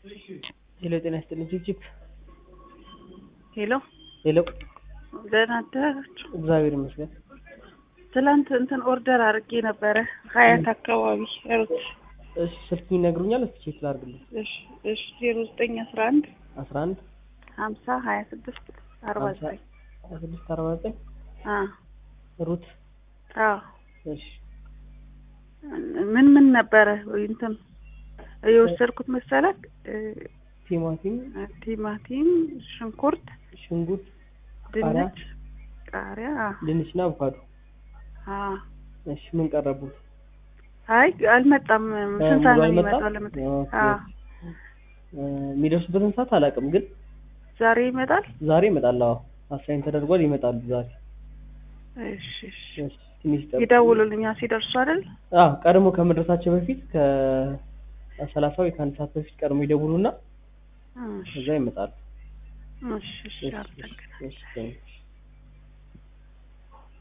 ሄሎ ጤና ይስጥልኝ ችፕ ሄሎ ሄሎ ደህና አደራችሁ? እግዚአብሔር ይመስገን ትላንት እንትን ኦርደር አድርጌ ነበረ ሀያት አካባቢ ሩት እሺ ስልክ ይነግሩኛል እስኪ ቼክ ላድርግልኝ እሺ እሺ ዜሮ ዘጠኝ አስራ አንድ አስራ አንድ ሀምሳ ሀያ ስድስት አርባ ዘጠኝ ሀያ ስድስት አርባ ዘጠኝ አ ሩት አዎ እሺ ምን ምን ነበረ እንትን የወሰድኩት መሰለክ ቲማቲም ቲማቲም ሽንኩርት ሽንኩርት ቃሪያ ድንች ቃሪያ አ ድንችና አቮካዶ አ እሺ ምን ቀረቡት አይ አልመጣም ስንት ሰዓት ነው ሙሉ የሚመጣው አልመጣም? ለመጣ ኦኬ። አ እ የሚደርሱበትን ሰዓት አላውቅም ግን ዛሬ ይመጣል ዛሬ ይመጣል አዎ አሳይን ተደርጓል ይመጣሉ ዛሬ እሺ እሺ እሺ ትንሽ ጠብቁ። ይደውሉልኛል ሲደርሱ አይደል አዎ ቀድሞ ከመድረሳቸው በፊት ከሰላሳ ወይ ከአንድ ሰዓት በፊት ቀድሞ ይደውሉና እሺ ከዛ ይመጣሉ እሺ እሺ እሺ አመሰግናለሁ። እሺ እሺ